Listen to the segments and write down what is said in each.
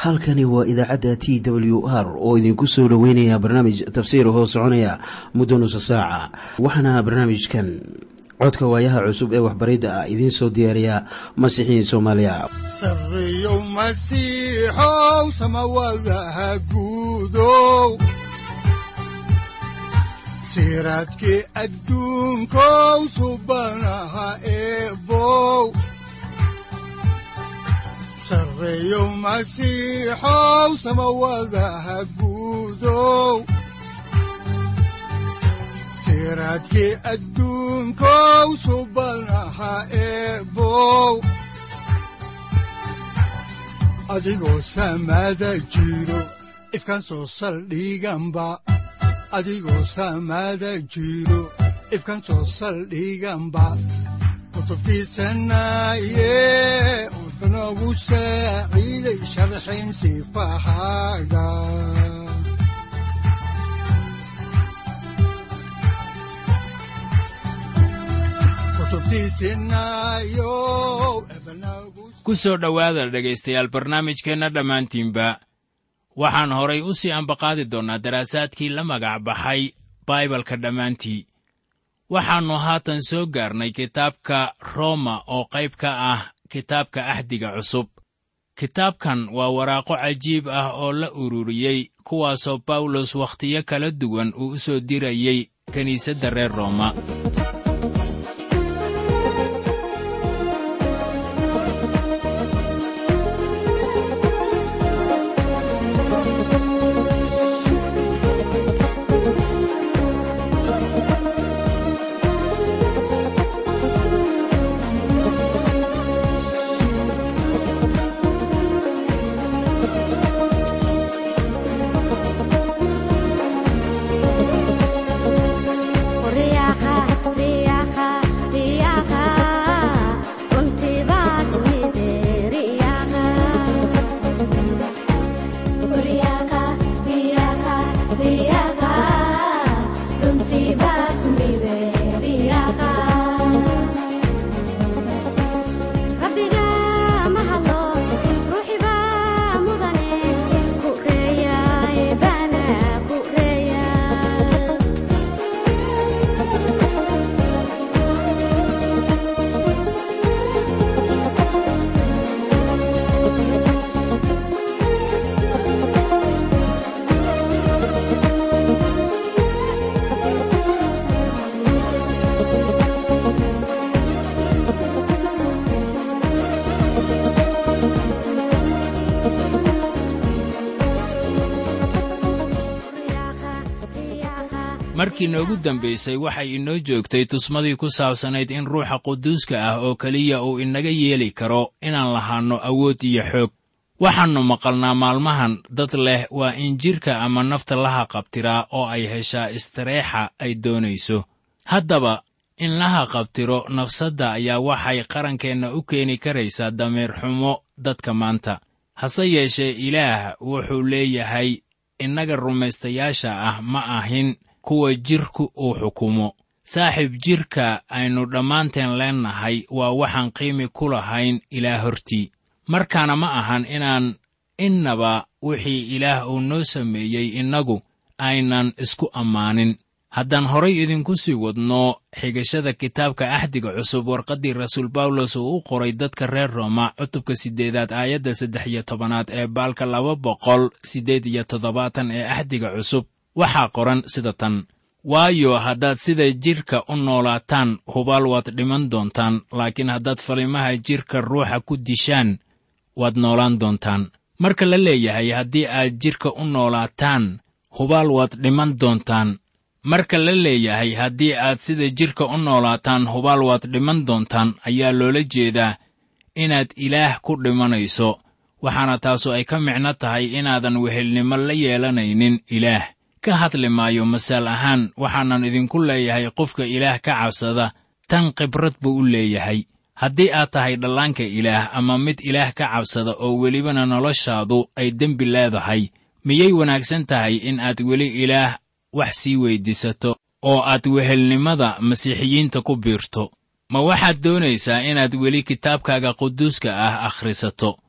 halkani waa idaacadda t w r oo idinku soo dhoweynaya barnaamij tafsiir hoo soconaya muddo nusa saaca waxaana barnaamijkan codka waayaha cusub ee waxbaridda ah idiin soo diyaariya masiixiin soomaaliya sareyow masiixow samawadaha guudow siraadkii adduunkow subanaha eebow sareyow masiixow samawadaha guudow siraadkii adduunkow subanaha eebow adigoo samada jiro ifkaan soo saldhiganba adigoo samada jiro ifkaan soo saldhiganba kutubtiisanaye wuxunogu saaciiday sharxin sifahaaga ku soo dhowaada dhegaystayaal barnaamijkeenna dhammaantiinba waxaan horay u sii ambaqaadi doonnaa daraasaadkii la magac baxay baibalka dhammaantii waxaannu haatan soo gaarnay kitaabka rooma oo qayb ka ah kitaabka axdiga cusub kitaabkan waa waraaqo cajiib ah oo la ururiyey kuwaasoo bawlos wakhtiyo kala duwan uu u soo dirayey kiniisadda reer rooma markii noogu dambaysay waxay inoo joogtay tusmadii ku saabsanayd in ruuxa quduuska ah oo keliya uu inaga yeeli karo inaan lahaanno awood iyo xoog waxaannu maqalnaa maalmahan dad leh waa in jidhka ama nafta laha qabtiraa oo ay heshaa istareexa ay doonayso haddaba in laha qabtiro nafsadda ayaa waxay qarankeenna u keeni karaysaa dameer xumo dadka maanta hase yeeshee ilaah wuxuu leeyahay innaga rumaystayaasha ah ma ahin kuwa jidhku uu xukumo saaxiib jidhka aynu dhammaanteen leennahay waa waxaan qiimi ku lahayn ilaah hortii markaana ma ahan inaan innaba wixii ilaah uu noo sameeyey innagu aynan isku ammaanin haddaan horay idinku sii wadno xigashada kitaabka axdiga cusub warqaddii rasuul bawlos uu u qoray dadka reer rooma cutubka siddeedaad aayadda saddex iyo tobanaad ee baalka laba boqol siddeed iyo toddobaatan ee axdiga cusub waxaa qoran sida tan waayo haddaad sida jidhka u noolaataan hubaal waad dhiman doontaan laakiin haddaad falimaha jidhka ruuxa ku dishaan waad noolaan doontaan marka la leeyahay haddii aad jidhka u noolaataan hubaal waad dhiman doontaan marka la leeyahay haddii aad sida jidhka u noolaataan hubaal waad dhiman doontaan ayaa loola jeedaa inaad ilaah ku dhimanayso waxaana taasu ay ka micno tahay inaadan wehelnimo la yeelanaynin ilaah ka hadli maayo masaal ahaan waxaanan idinku leeyahay qofka ilaah ka cabsada tan khibrad buu u leeyahay haddii aad tahay dhallaanka ilaah ama mid ilaah ka cabsada oo welibana noloshaadu ay dembi leedahay miyay wanaagsan tahay in aad weli ilaah wax sii weyddiisato oo aad wehelnimada masiixiyiinta ku biirto ma waxaad doonaysaa inaad weli kitaabkaaga quduuska ah akhrisato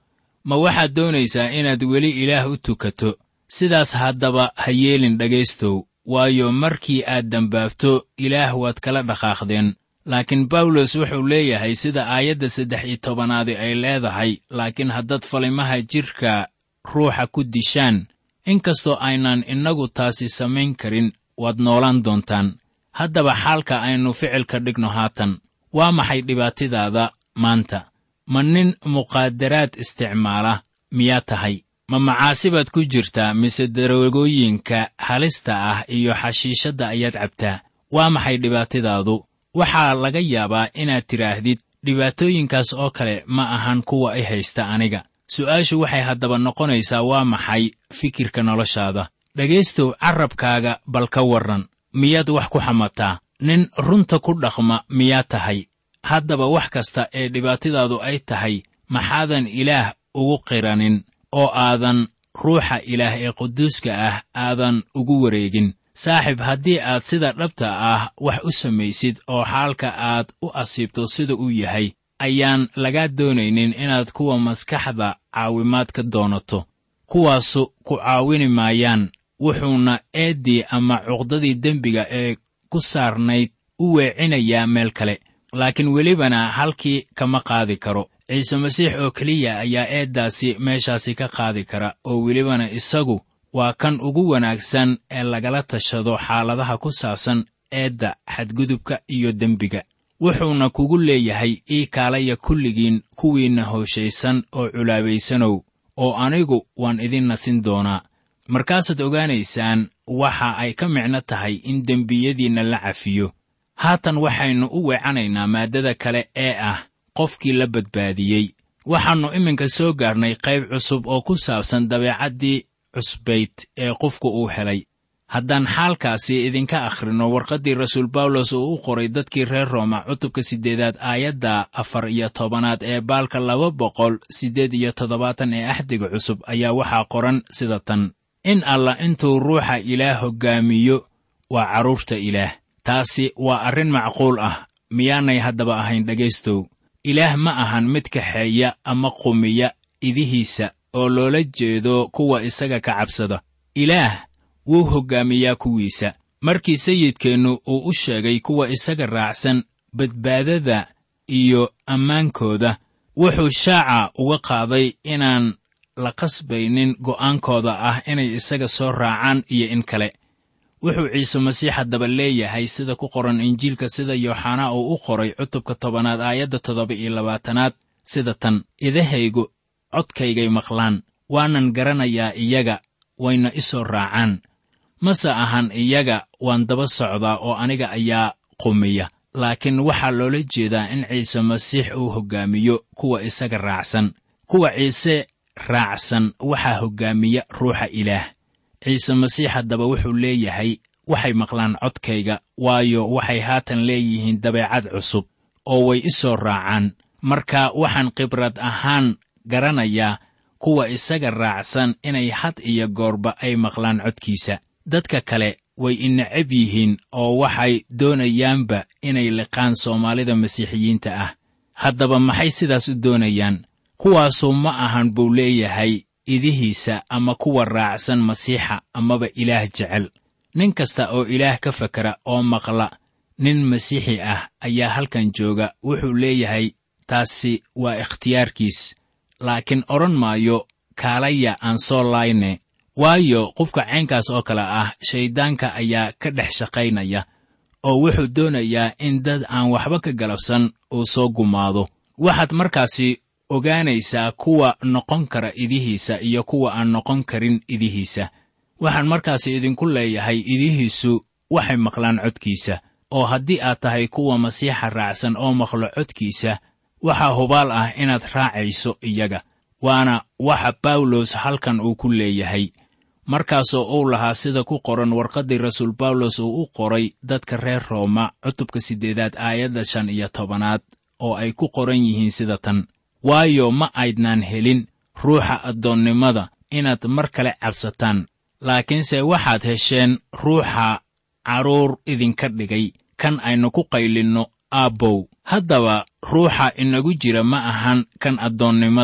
ma waxaad doonaysaa inaad weli ilaah u tukato sidaas haddaba ha yeelin dhegaystow waayo markii aad dembaabto ilaah waad kala dhaqaaqdeen laakiin bawlos wuxuu leeyahay sida aayadda saddex iyo tobanaadi ay leedahay laakiin haddaad falimaha jidhka ruuxa ku dishaan inkastoo aynaan innagu taasi samayn karin waad noolaan doontaan haddaba xaalka aynu ficilka dhigno haatan waa maxay dhibaatadaada maanta ma nin muqaadaraad isticmaala miyaa tahay ma macaasibaad ku jirtaa mise daroogooyinka halista ah iyo xashiishadda ayaad cabtaa waa maxay dhibaatadaadu waxaa laga yaabaa inaad tidhaahdid dhibaatooyinkaas oo kale ma ahan kuwa i haysta aniga su'aashu waxay haddaba noqonaysaa waa maxay fikirka noloshaada dhegaystow carrabkaaga bal ka warran miyaad wax ku xamataa nin runta ku dhaqma miyaad tahay haddaba wax kasta ee dhibaatadaadu ay tahay maxaadan ilaah ugu qiranin oo aadan ruuxa ilaah ee quduuska ah aadan ugu wareegin saaxib haddii aad sida dhabta ah wax u samaysid oo xaalka aad u asiibto sida uu yahay ayaan lagaa doonaynin inaad kuwa maskaxda caawimaad ka doonato kuwaasu ku caawini maayaan wuxuuna eeddii ama cuqdadii dembiga ee ku saarnayd u weecinayaa meel kale laakiin welibana halkii kama qaadi karo ciise masiix oo keliya ayaa eeddaasi meeshaasi ka qaadi kara oo welibana isagu waa kan ugu wanaagsan ee lagala tashado xaaladaha ku saabsan eedda xadgudubka iyo dembiga wuxuuna kugu leeyahay ii kaalaya kulligiin kuwiinna hooshaysan oo culaabaysanow oo anigu waan idin nasin doonaa markaasaad ogaanaysaan waxa ay ka micno tahay in dembiyadiinna la cafiyo haatan waxaynu u weecanaynaa maaddada kale ee ah qofkii la badbaadiyey waxaannu iminka soo gaarnay qayb cusub oo ku saabsan dabeecaddii cusbayd ee qofku uu helay haddaan xaalkaasi idinka akhrinno warqaddii rasuul bawlos uu u qoray dadkii reer rooma cutubka siddeedaad aayadda afar iyo tobanaad ee baalka laba boqol siddeed iyo toddobaatan ee axdiga cusub ayaa waxaa qoran sida tan in allah intuu ruuxa ilaah hoggaamiyo waa carruurta ilaah taasi waa arrin macquul ah miyaanay haddaba ahayn dhegaystow ilaah ma ahan mid kaxeeya ama qumiya idihiisa oo loola jeedo kuwa isaga ka cabsada ilaah wuu hoggaamiyaa kuwiisa markii sayidkeennu uu u sheegay kuwa isaga raacsan badbaadada iyo ammaankooda wuxuu shaaca uga qaaday inaan la qasbaynin go'aankooda ah inay isaga soo raacaan iyo in kale wuxuu ciise masiix haddaba leeyahay sida ku qoran injiilka sida yooxanaa uu u qoray cutubka tobanaad aayadda toddoba iyo labaatanaad sida tan idahaygu codkaygay maqlaan waanan garanayaa iyaga wayna i soo raacaan mase ahan iyaga waan daba socdaa oo aniga ayaa qumiya laakiin waxaa loola jeedaa in ciise masiix uu hoggaamiyo kuwa isaga raacsan kuwa ciise raacsan waxaa hoggaamiya ruuxa ilaah ciise masiix haddaba wuxuu leeyahay waxay maqlaan codkayga waayo waxay haatan leeyihiin dabeecad cusub oo way i soo raacaan marka waxaan khibrad ahaan garanayaa kuwa isaga raacsan inay had iyo goorba ay maqlaan codkiisa dadka kale way i necab yihiin oo waxay doonayaanba inay liqaan soomaalida masiixiyiinta ah haddaba maxay sidaas u doonayaan kuwaasu ma ahan buu leeyahay idihiisa ama kuwa raacsan masiixa amaba ilaah jecel nin kasta oo ilaah ka fakera oo maqla nin masiixi ah ayaa halkan jooga wuxuu leeyahay taasi waa ikhtiyaarkiis laakiin odhan maayo kaalaya aan soo layne waayo qofka caynkaas oo kale ah shayddaanka ayaa ka dhex shaqaynaya oo wuxuu doonayaa in dad aan waxba ka galabsan uu soo gumaado waxaad markaasi ogaanaysaa kuwa noqon kara idihiisa iyo kuwa aan noqon karin idihiisa waxaan markaasi idinku leeyahay idihiisu waxay maqlaan codkiisa oo haddii aad tahay kuwa masiixa raacsan oo maqlo codkiisa waxaa hubaal ah inaad raacayso iyaga waana waxa bawlos halkan uu ku leeyahay markaasoo uu lahaa sida ku qoran warqaddii rasuul bawlos uu u qoray dadka reer rooma cutubka siddeedaad aayadda shan iyo tobanaad oo ay ku qoran yihiin sida tan waayo ma aydnaan helin ruuxa addoonnimada inaad mar kale cabsataan laakiinse waxaad hesheen ruuxa carruur idinka dhigay kan aynu ku qaylinno aabbow haddaba ruuxa inagu jira ma ahan kan addoonnimada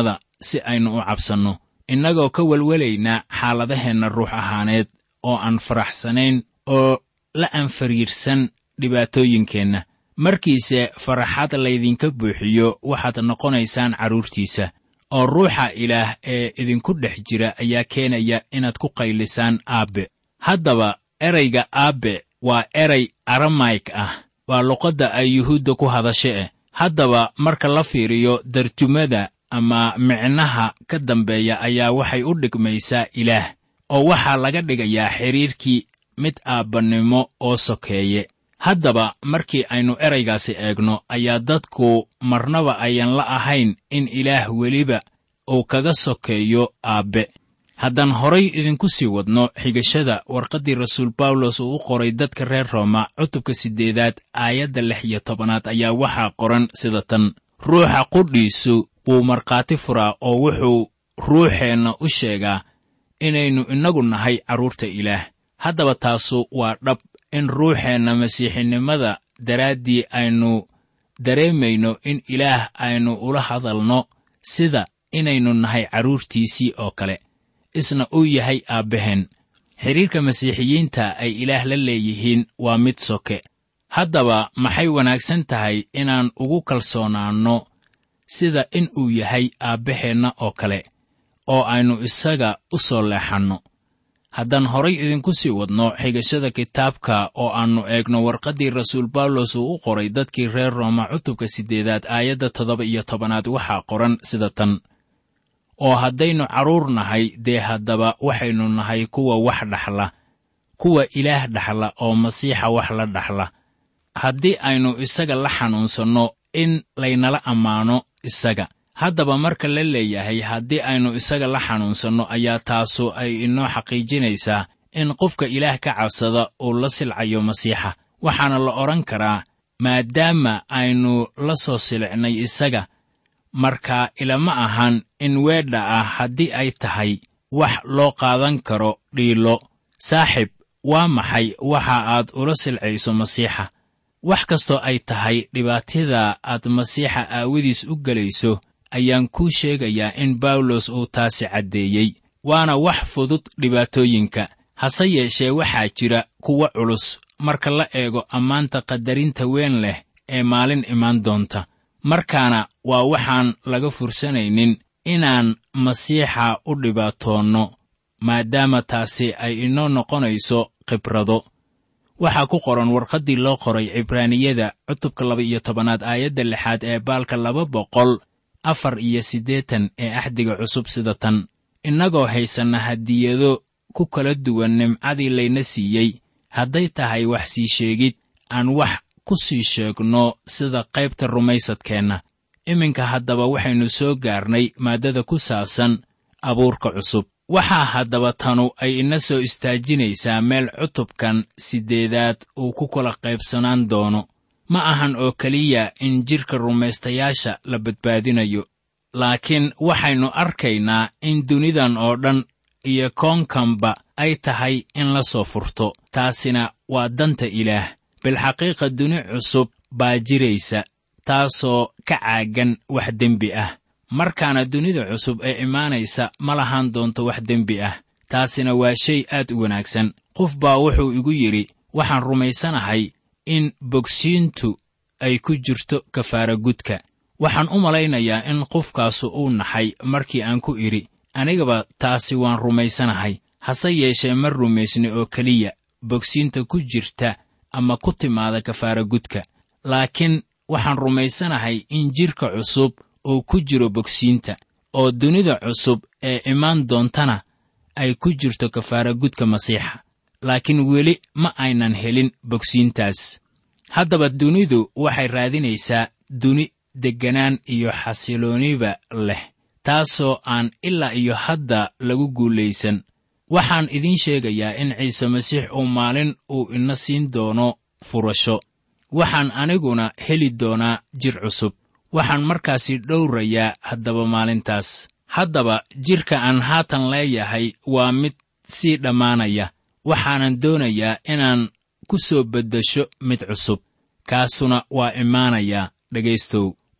si aynu u cabsanno innagoo ka welwelaynaa xaaladaheenna ruux ahaaneed oo aan faraxsanayn oo la anfariirsan dhibaatooyinkeenna markiise faraxad laydinka buuxiyo waxaad noqonaysaan carruurtiisa oo ruuxa ilaah ee idinku dhex jira ayaa keenaya inaad ku qaylisaan aabbe haddaba erayga aabbe waa eray aramayk ah waa luqadda ay yuhuudda ku hadasha eh haddaba marka la fiiriyo darjumada ama micnaha ka dambeeya ayaa waxay u dhigmaysaa ilaah oo waxaa laga dhigayaa xidhiirkii mid aabbannimo oo sokeeye haddaba markii aynu eraygaasi eegno ayaa dadku marnaba ayan la ahayn in ilaah weliba uu kaga sokeeyo aabbe haddaan horay idinku sii wadno xigashada warqaddii rasuul bawlos uu u qoray dadka reer rooma cutubka siddeedaad aayadda lix iyo tobanaad ayaa waxaa qoran sida tan ruuxa qudhiisu wuu markhaati furaa oo wuxuu ruuxeenna u sheegaa inaynu innagu nahay carruurta ilaah haddaba taasu waa dhab in ruuxeenna masiixinimada daraaddii aynu dareemayno in ilaah aynu ula hadalno sida inaynu nahay carruurtiisii oo kale isna uu yahay aabbaheen xidhiirka masiixiyiinta ay ilaah la leeyihiin waa mid soke haddaba maxay wanaagsan tahay inaan ugu kalsoonaanno sida in uu yahay aabbaheenna oo kale oo aynu isaga u soo leexanno haddaan horay idinku sii wadno xigashada kitaabka oo aannu eegno warqaddii rasuul bawlos uu u qoray dadkii reer rooma cutubka siddeedaad aayadda toddoba iyo tobanaad waxaa qoran sida tan oo haddaynu carruur nahay dee haddaba waxaynu nahay kuwa wax dhaxla kuwa ilaah dhaxla oo masiixa wax la dhaxla haddii aynu isaga la xanuunsanno in laynala ammaano isaga haddaba marka la leeyahay haddii aynu isaga la xanuunsanno ayaa taasu ay inoo xaqiijinaysaa in qofka ilaah ka cabsada uu la silcayo masiixa waxaana la odhan karaa maadaama aynu la soo silicnay isaga marka ilama ahan in weedha ah haddii ay tahay wax loo qaadan karo dhiilo saaxib waa maxay waxa aad ula silcayso masiixa wax kastoo ay tahay dhibaatada aad masiixa aawadiis u gelayso ayaan kuu sheegayaa in bawlos uu taasi caddeeyey waana wax fudud dhibaatooyinka hase yeeshee waxaa jira kuwa culus marka la eego ammaanta qadarinta weyn leh ee maalin imaan doonta markaana waa waxaan laga fursanaynin inaan masiixa u dhibaatoonno maadaama taasi ay inoo noqonayso khibrado waxaa ku qoran warqaddii loo qoray cibraaniyada cutubka laba iyo tobanaad aayadda lixaad ee baalka laba boqol afar iyo siddeetan ee axdiga cusub sida tan innagoo haysanna hadiyado ku kala duwan nimcadii layna siiyey hadday tahay wax sii sheegid aan wax ku sii sheegno sida qaybta rumaysadkeenna iminka haddaba waxaynu soo gaarnay maaddada ku saabsan abuurka cusub waxaa haddaba tanu ay ina soo istaajinaysaa meel cutubkan siddeedaad uu ku kala qaybsanaan doono ma ahan oo keliya in jidhka rumaystayaasha la badbaadinayo laakiin waxaynu arkaynaa in dunidan oo dhan iyo koonkanba ay tahay in la soo furto taasina waa danta ilaah bilxaqiiqa duni cusub baa jiraysa taasoo ka caagan wax dembi ah markaana dunida cusub ee imaanaysa ma lahaan doonto wax dembi ah taasina waa shay aad u wanaagsan qof baa wuxuu igu yidhi waxaan rumaysanahay in bogsiintu ay ku jirto kafaara gudka waxaan u malaynayaa in qofkaasu uu naxay markii aan ku idhi anigaba taasi waan rumaysanahay hase yeeshee ma rumaysni oo keliya bogsiinta ku jirta ama ku timaada kafaara gudka laakiin waxaan rumaysanahay in jidhka cusub uu ku jiro bogsiinta oo dunida cusub ee imaan doontana ay ku jirto kafaara gudka masiixa laakiin weli ma aynan helin bogsiintaas haddaba dunidu waxay raadinaysaa duni degganaan iyo xasilooniba leh taasoo aan ilaa iyo hadda lagu guulaysan waxaan idiin sheegayaa in ciise masiix uu maalin uu ina siin doono furasho waxaan aniguna heli doonaa jir cusub waxaan markaasi dhowrayaa haddaba maalintaas haddaba jidhka aan haatan leeyahay waa mid sii dhammaanaya waxaanan doonayaa inaan ku soo beddesho mid cusub kaasuna waa imaanayaa dhegaystow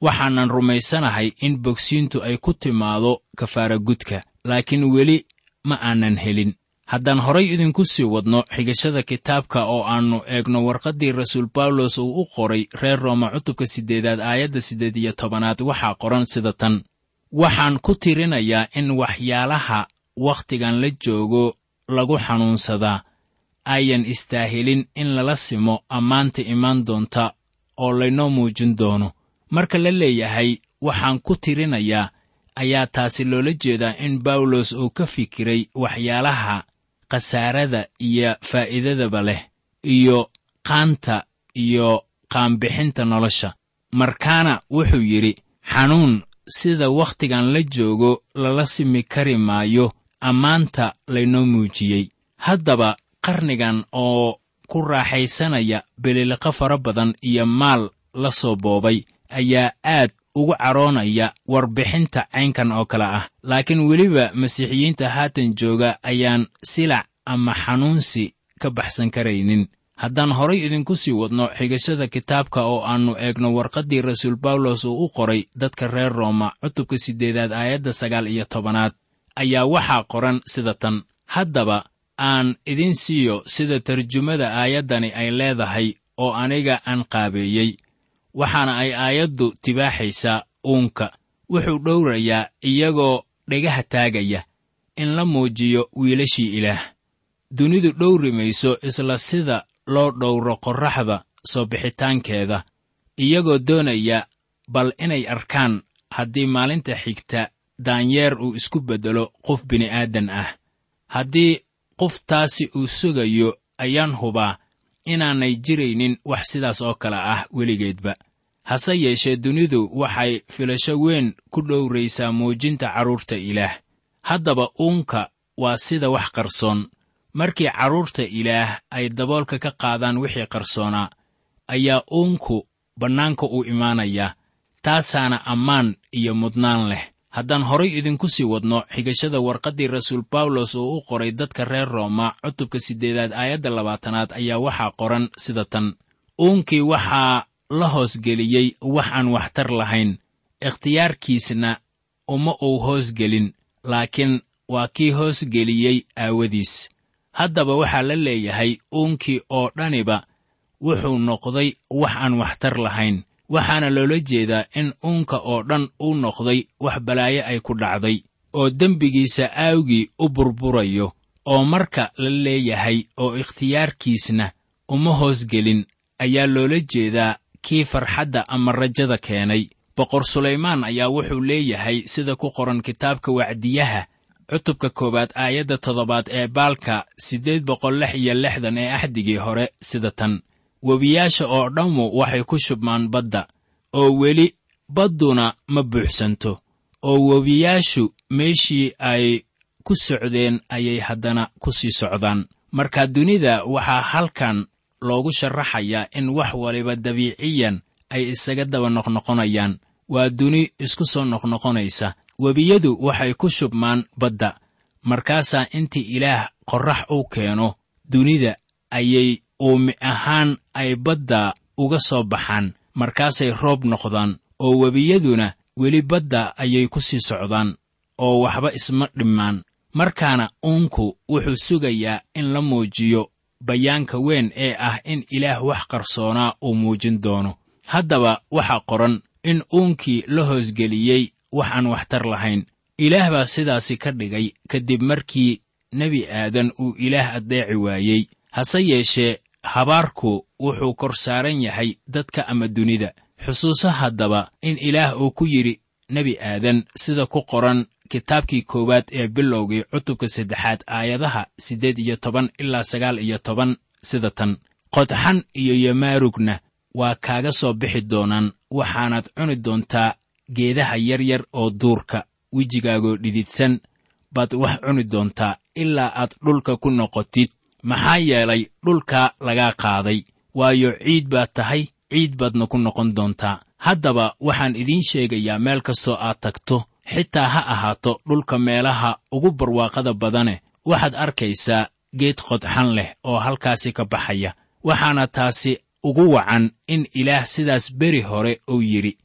waxaanan rumaysanahay in bogsiintu ay ku timaado kafaara gudka laakiin weli ma aanan helin haddaan horay idinku sii wadno xigashada kitaabka oo aannu eegno warqaddii rasuul bawlos uu u qoray reer rooma cutubka siddeedaad aayadda siddeed iyo tobanaad waxaa qoran sida tan waxaan ku tirinayaa in waxyaalaha wakhtigan la joogo lagu xanuunsadaa ayan istaahilin in lala simo ammaanta imaan doonta oo laynoo muujin doono marka la leeyahay waxaan ku tirinayaa ayaa taasi loola jeedaa in bawlos uu ka fikiray waxyaalaha khasaarada iyo faa'iidadaba leh iyo qaanta iyo qaanbixinta nolosha markaana wuxuu yidhi xanuun sida wakhtigan la joogo lala simi kari maayo ammaanta laynoo muujiyey haddaba qarnigan oo ku raaxaysanaya beliliqo fara badan iyo maal la soo boobay ayaa aad ugu cadhoonaya warbixinta caynkan oo kale ah laakiin weliba masiixiyiinta haatan jooga ayaan silac ama xanuunsi ka baxsan karaynin haddaan horay idinku sii wadno xigashada kitaabka oo aannu eegno warqaddii rasuul bawlos uu u qoray dadka reer rooma cutubka siddeedaad aayadda sagaal iyo tobanaad ayaa waxaa qoran sida tan haddaba aan idin siiyo sida tarjumada aayaddani ay leedahay oo aniga aan qaabeeyey waxaana ay aayaddu tibaaxaysaa uunka wuxuu dhowrayaa iyagoo dhegaha taagaya in la muujiyo wiilashii ilaah dunidu dhowri mayso isla sida loo dhowro qorraxda soo bixitaankeeda iyagoo doonaya bal inay arkaan haddii maalinta xigta daanyeer uu isku beddelo qof bini'aadan ah haddii qoftaasi uu sugayo ayaan hubaa inaanay jiraynin wax sidaas oo kale ah weligeedba hase yeeshee dunidu waxay filasho weyn ku dhowraysaa muujinta carruurta ilaah haddaba uunka waa sida wax qarsoon markii carruurta ilaah ay daboolka ka qaadaan wixii qarsoonaa ayaa uunku bannaanka u imaanayaa taasaana ammaan iyo mudnaan leh haddaan horay idinku sii wadno xigashada warqaddii rasuul bawlos oo u qoray dadka reer rooma cutubka siddeedaad aayadda labaatanaad ayaa waxaa qoran sida tan uunkii waxaa la hoosgeliyey wax aan waxtar lahayn ikhtiyaarkiisna uma uu hoosgelin laakiin waa kii hoosgeliyey aawadiis haddaba waxaa la leeyahay uunkii oo dhaniba wuxuu noqday wax aan waxtar lahayn waxaana loola jeedaa in uunka oo dhan uu noqday wax balaayo ay ku dhacday oo dembigiisa aawgii u burburayo oo marka la leeyahay oo ikhtiyaarkiisna uma hoosgelin ayaa loola jeedaa kii farxadda ama rajada keenay boqor sulaymaan ayaa wuxuu leeyahay sida ku qoran kitaabka wacdiyaha cutubka koowaad aayadda toddobaad ee baalka siddeed boqol lix iyo lixdan ee axdigii hore sida tan webiyaasha oo dhammu waxay ku shubmaan badda oo weli badduna ma buuxsanto oo webiyaashu meeshii ay ku socdeen ayay haddana ku sii socdaan marka dunida waxaa halkan loogu sharaxayaa in wax waliba dabiiciyan ay isaga daba noqnoqonayaan waa duni isku soo noqnoqonaysa webiyadu waxay ku shubmaan badda markaasaa intii ilaah qorrax u keeno dunida ayay uumi ahaan ay badda uga soo baxaan markaasay roob noqdaan oo webiyaduna weli badda ayay ku sii socdaan oo waxba isma dhimmaan markaana uunku wuxuu sugayaa in la muujiyo bayaanka weyn ee ah in ilaah wax qarsoonaa uu muujin doono haddaba waxaa qoran in uunkii la hoosgeliyey wax aan waxtar lahayn ilaah baa sidaasi ka dhigay kadib markii nebi aadan uu ilaah addeeci waayey hase yeeshee habaarku wuxuu kor saaran yahay dadka ama dunida xusuuso haddaba in ilaah uu ku yidhi nebi aadan sida ku qoran kitaabkii koowaad ee bilowgii cutubka saddexaad aayadaha siddeed iyo toban ilaa sagaal iyo toban sida tan qodxan iyo yamaarugna waa kaaga soo bixi doonaan waxaanaad cuni doontaa geedaha yaryar oo duurka wejigaagoo dhididsan baad wax cuni doontaa ilaa aad dhulka ku noqotid maxaa yeelay dhulka lagaa qaaday waayo ciid baad tahay ciid baadna ku noqon doontaa haddaba waxaan idiin sheegayaa meel kastoo aad tagto xitaa ha ahaato dhulka meelaha ugu barwaaqada badane waxaad arkaysaa geed qodxan leh oo halkaasi ka baxaya waxaana taasi ugu wacan in ilaah sidaas beri hore uu yidhi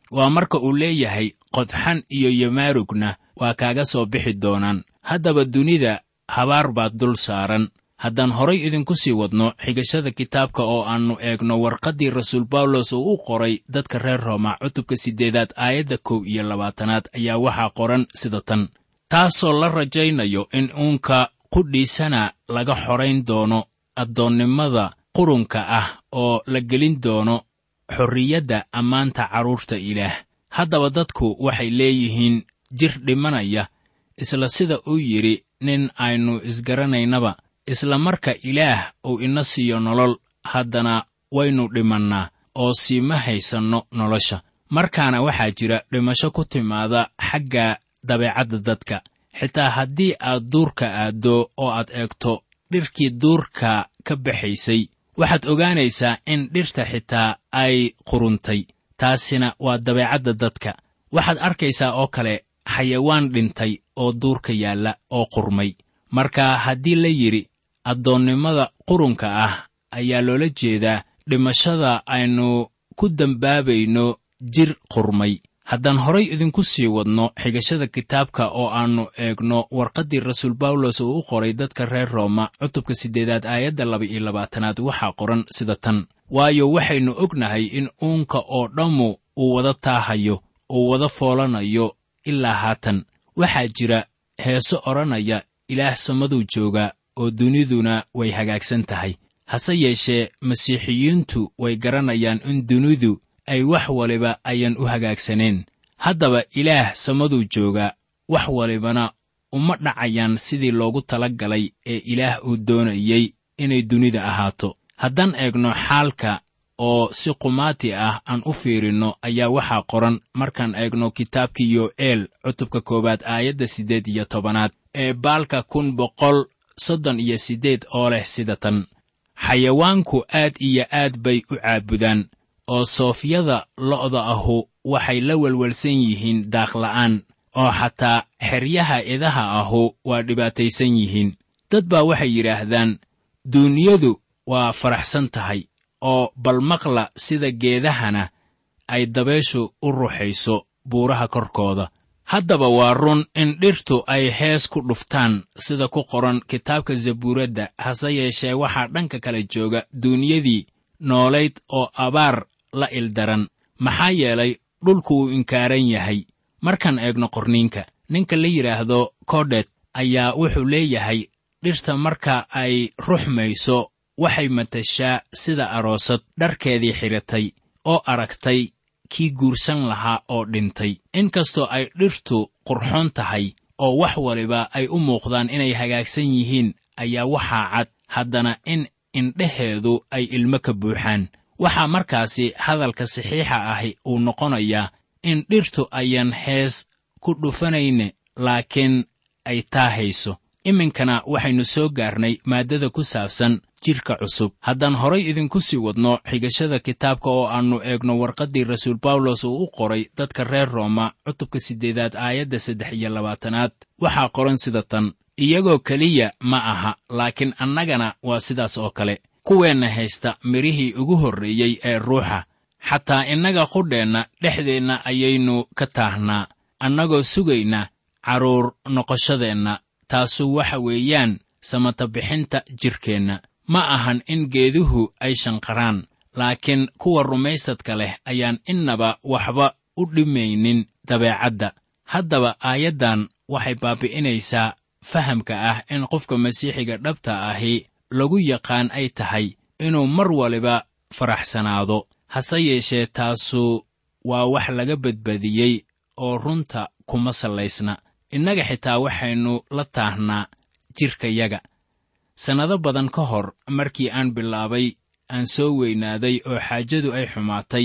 waa marka uu leeyahay qodxan iyo yamaarugna waa kaaga soo bixi doonaan haddaba dunida habaar baad dul saaran haddaan horay idinku sii wadno xigashada kitaabka oo aannu eegno warqaddii rasuul bawlos uu u qoray dadka reer rooma cutubka siddeedaad aayadda kow iyo labaatanaad ayaa waxaa qoran sida tan taasoo la rajaynayo in uunka qudhiisana laga xorayn doono addoonnimada qurunka ah oo la gelin doono xorriyadda ammaanta carruurta ilaah haddaba dadku waxay leeyihiin jir dhimanaya isla sida uu yidhi nin aynu isgaranaynaba isla marka ilaah uu ina siiyo nolol haddana waynu dhimannaa oo siima haysanno nolosha markaana waxaa jira dhimasho ku timaada xagga dabeecadda dadka xitaa haddii aad duurka aaddo oo aad eegto dhirkii duurka ka baxaysay waxaad ogaanaysaa in dhirta xitaa ay quruntay taasina waa dabeecadda dadka waxaad arkaysaa oo kale xayawaan dhintay oo duurka yaalla oo qurmay marka haddii la yidhi addoonnimada qurunka ah ayaa loola jeedaa dhimashada aynu ku dembaabayno jir qurmay haddaan horay idinku sii wadno xigashada kitaabka oo aannu eegno warqaddii rasuul bawlos uu u qoray dadka reer rooma cutubka siddeedaad aayadda laba iyo labaatanaad waxaa qoran sida tan waayo waxaynu ognahay in uunka oo dhammu uu wada taahayo uu wada foolanayo ilaa haatan waxaa jira heeso odhanaya ilaah samaduu jooga oo duniduna way hagaagsan tahay hase yeeshee masiixiyiintu way garanayaan in dunidu ay wax waliba ayaan u hagaagsaneen haddaba ilaah samaduu jooga wax walibana uma dhacayaan sidii loogu tala galay ee ilaah uu doonayey inay dunida ahaato haddaan eegno xaalka oo si qumaati ah aan u fiirinno ayaa waxaa qoran markaan eegno kitaabkii yo'eel cutubka koowaad aayadda siddeed iyo tobanaad ee baalka kun boqol soddon iyo siddeed oo leh sida tan xayawaanku aad iyo aad bay u caabudaan oo soofyada lo'da ahu waxay la welwelsan yihiin daaqla'aan oo xataa xeryaha idaha ahu waa dhibaataysan yihiin dad baa waxay yidhaahdaan duunyadu waa faraxsan tahay oo bal maqla sida geedahana ay dabayshu u ruxayso buuraha korkooda haddaba waa run in dhirtu ay hees ku dhuftaan sida ku qoran kitaabka zabuuradda hase yeeshee waxaa dhanka kale jooga duunyadii noolayd oo abaar la ildaran maxaa yeelay dhulku wuu inkaaran yahay markaan eegno qorniinka ninka la yidhaahdo kodet ayaa wuxuu leeyahay dhirta marka ay ruxmayso waxay matashaa sida aroosad dharkeedii xidhatay oo aragtay kii guursan lahaa oo dhintay inkastoo ay dhirtu qurxoon tahay oo wax waliba ay u muuqdaan inay hagaagsan yihiin ayaa waxaa cad haddana in indheheedu ay ilmo ka buuxaan waxaa markaasi hadalka saxiixa ahi uu noqonayaa in dhirtu ayaan hees ku dhufanayne laakiin ay taahayso iminkana waxaynu soo gaarnay maaddada ku saabsan jidhka cusub haddaan horay idinku sii wadno xigashada kitaabka oo aannu eegno warqaddii rasuul bawlos uu u qoray dadka reer rooma cutubka siddeedaad aayadda saddex iyo labaatanaad waxaa qoran sida tan iyagoo keliya ma aha laakiin annagana waa sidaas oo kale kuweenna haysta midhihii ugu horreeyey ee ruuxa xataa innaga qudheenna dhexdeenna ayaynu ka taahnaa annagoo sugayna carruur noqoshadeenna taasu waxa weeyaan samatabixinta jidhkeenna ma ahan in geeduhu ay shanqaraan laakiin kuwa rumaysadka leh ayaan innaba waxba u dhimaynin dabeecadda haddaba aayaddan waxay baabi'inaysaa fahamka ah in qofka masiixiga dhabta ahi lagu yaqaan ay tahay inuu mar waliba faraxsanaado hase yeeshee taasu waa wax laga badbadiyey oo runta kuma sallaysna innaga xitaa waxaynu la taahnaa jidhkayaga sannado badan ka hor markii aan bilaabay aan soo weynaaday oo xaajadu ay xumaatay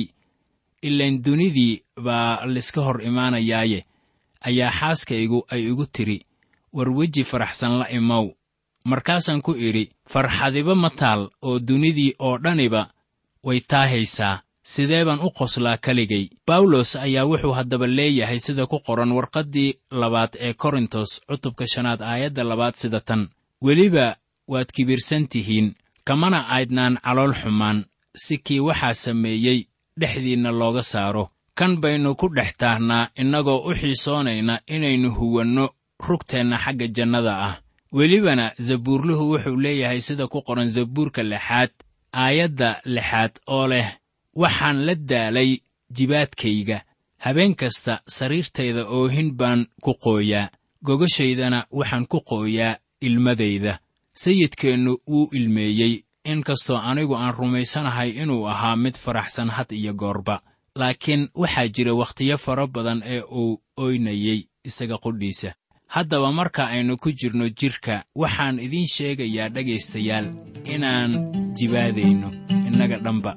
ilain dunidii baa layska hor imaanayaaye ayaa xaaskaygu ay igu tidhi war weji faraxsan la imow markaasaan ku idhi farxadiba ma taal oo dunidii oo dhaniba way taahaysaa sidee baan u qoslaa keligay bawlos ayaa wuxuu haddaba leeyahay sida ku qoran warqaddii labaad ee korintos cutubka shanaad aayadda labaad sida tan weliba waad kibirsan tihiin kamana aydnaan calool xumaan si kii waxaa sameeyey dhexdiinna looga saaro kan baynu ku dhex taahnaa innagoo u xiisoonayna inaynu huwanno rugteenna xagga jannada ah welibana zabuurluhu wuxuu leeyahay sida ku qoran zabuurka lixaad aayadda lixaad oo leh waxaan la daalay jibaadkayga habeen kasta sariirtayda oohin baan ku qooyaa gogashaydana waxaan ku qooyaa ilmadayda sayidkeennu wuu ilmeeyey inkastoo anigu aan rumaysanahay inuu ahaa mid faraxsan had iyo goorba laakiin waxaa jira wakhtiyo fara badan ee uu oynayey isaga qudhiisa haddaba marka aynu ku jirno jidhka waxaan idiin sheegayaa dhegaystayaal inaan jibaadayno innaga dhanba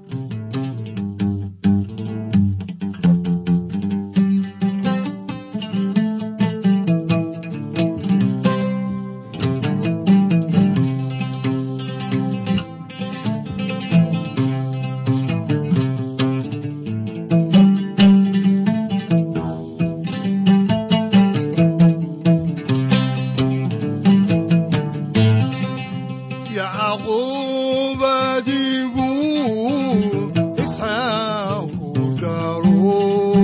yacquub adigu isxaaqu dhalo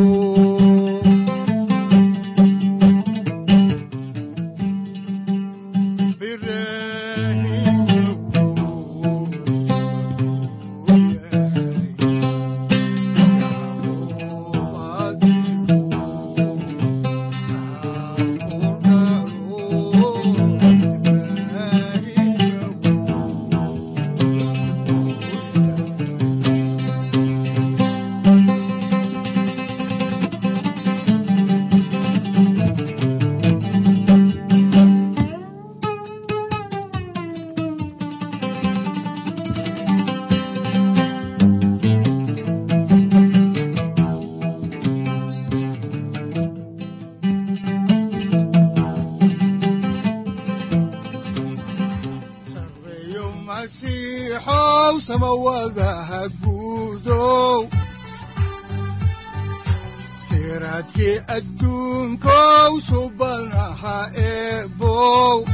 sareeyo masiixow samawadaha guudow siraadkii adduunkow subanaha eebow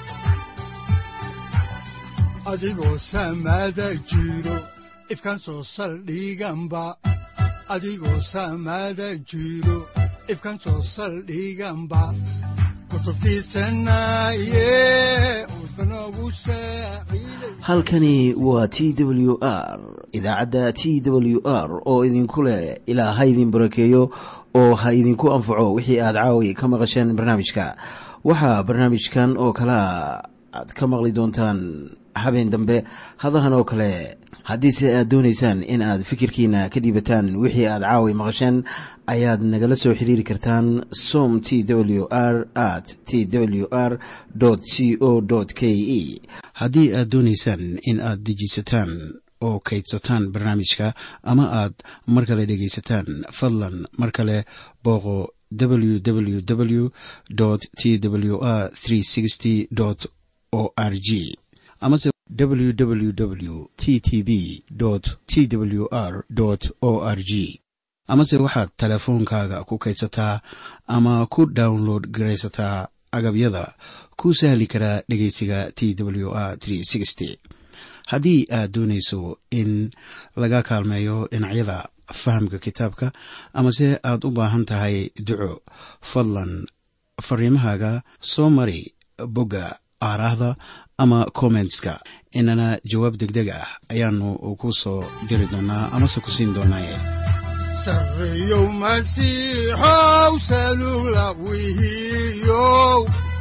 adigoo samada jiro ifkan soo saldhiganba adigoo samada jiro ifkan soo saldhiganba kutubtiisanaye udbanogu saaciiday halkani waa t w r idaacadda t w r oo idinku leh ilaa ha idin barakeeyo oo ha idinku anfaco wixii aad caawi ka maqasheen barnaamijka waxaa barnaamijkan oo kalea aad ka maqli doontaan habeen dambe hadahan oo kale haddiise aad doonaysaan in aad fikirkiina ka dhiibataan wixii aad caawi maqasheen ayaad nagala soo xiriiri kartaan som t w r at t w r c o k e haddii aad doonaysaan in aad dejiisataan oo kaydsataan barnaamijka ama aad mar kale dhegaysataan fadlan mar kale booqo www t w r o r g amase www t t b t w r o r g amase waxaad teleefoonkaaga ku kaydsataa ama ku download garaysataa agabyada ku sahli karaa dhegeysiga t w r haddii aad doonayso in laga kaalmeeyo dhinacyada fahamka kitaabka amase aad u baahan tahay duco fadlan fariimahaaga soo mari bogga aaraahda ama kommentska inana jawaab degdeg ah ayaanu ku soo diri doonaa amase ku siin doonaaye sareeyow masiixow salula wihiyow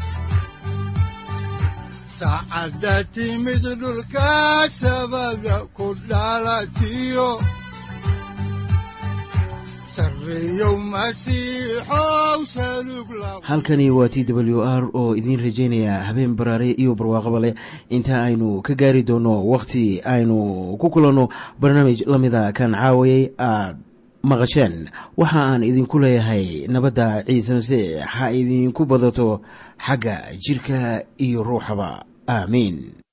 saacadda timid dhulka sabada ku dhalatiyo sareeyow masiixow salug la halkani waa t w r oo idiin rajaynaya habeen baraare iyo barwaaqaba leh inta aynu ka gaari doono wakhti aynu ku kulanno barnaamij la mida kan caawayay aad maqasheen waxa aan idinku leeyahay nabadda ciise masiix ha idinku badato xagga jidhka iyo ruuxaba aamiin